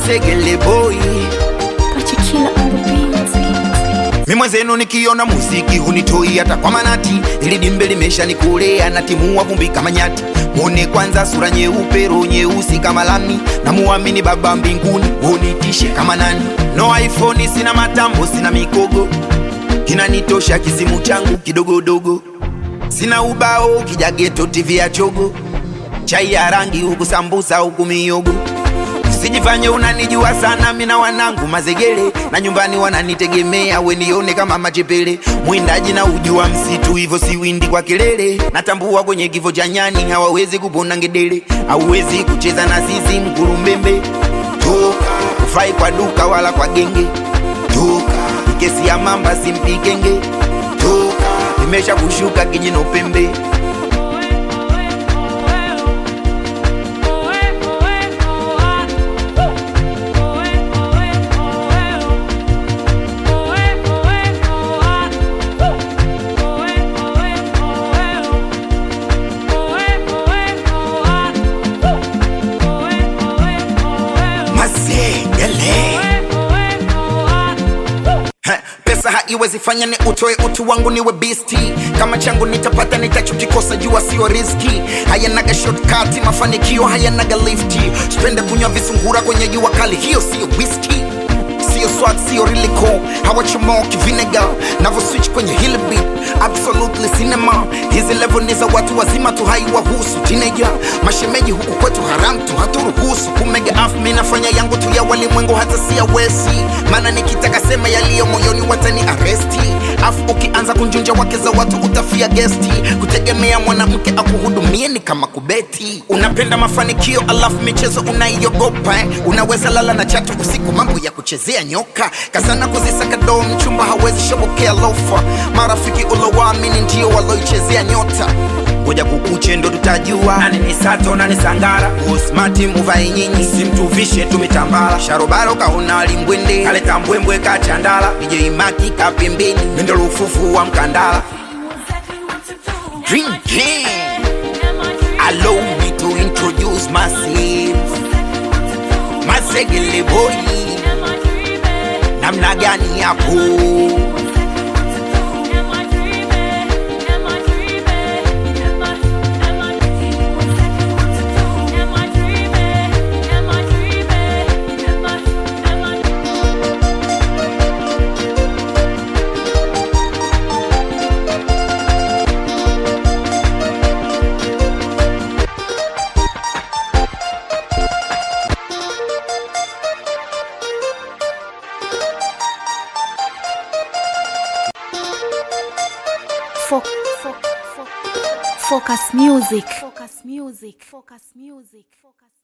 Mazegele boy Pachikila on the beat. mi mwenzenu nikiona muziki hunitoi hata kwa manati, ili dimbe limesha nikulea na timua vumbi kama nyati. Mwone kwanza sura nyeupe, roho nyeusi kama lami, na muamini Baba mbinguni, unitishe kama nani. No iPhone, sina matambo, sina mikogo, kinanitosha kisimu changu kidogodogo. Sina ubao, kijageto, TV ya chogo, chai ya rangi huku sambusa huku miyogo Usijifanye unanijua sana, mina wanangu Mazegele na nyumbani wananitegemea, we nione kama machepele. Mwindaji na ujua msitu, hivyo si windi kwa kelele. Natambua kwenye kifo cha nyani hawawezi kupona ngedele, hauwezi kucheza na sisi mkurumbembe. Toka ufai kwa duka wala kwa genge, toka kesi ya mamba simpikenge, toka imesha kushuka kijino pembe. Mazegele Ha, pesa haiwezi fanya ni utoe utu wangu niwe bisti kama changu nitapata nitachokikosa jua sio riski hayanaga shortcut mafanikio hayanaga lifti spende kunywa visungura kwenye jua kali hiyo sio whisky sio swat sio riliko hawachomoki vinegar navo switch kwenye hili beat absolutely cinema hizi level ni za watu wazima tu haiwahusu teenager mashemeji huku kwetu haram tu haturuhusu kumega af mi nafanya yangu tu ya walimwengu hata si ya wesi maana nikitaka sema yaliyo moyoni watani aresti afu ukianza kunjunja wake za watu utafia gesti kutegemea mwanamke akuhudumie ni kama kubeti unapenda mafanikio alafu michezo unaiogopa eh? unaweza lala na chatu usiku mambo ya kuchezea nyoka kazana kuzisaka doo mchumba hawezi shobokea lofa marafiki ulowaamini ndio waloichezea nyota ngoja kukuche ndo tutajua nani ni sato nani sangara usmati muvai nyinyi simtuvishe tumitambala sharobaro kaona limbwende kaleta mbwembwe kachandala ijeimaki kapembeni mendo lufufu wa mkandala drinking allow me to introduce myself mazegele boy namna gani hapo Fo- fo- fo- Focus music. Focus music. Focus music. Focus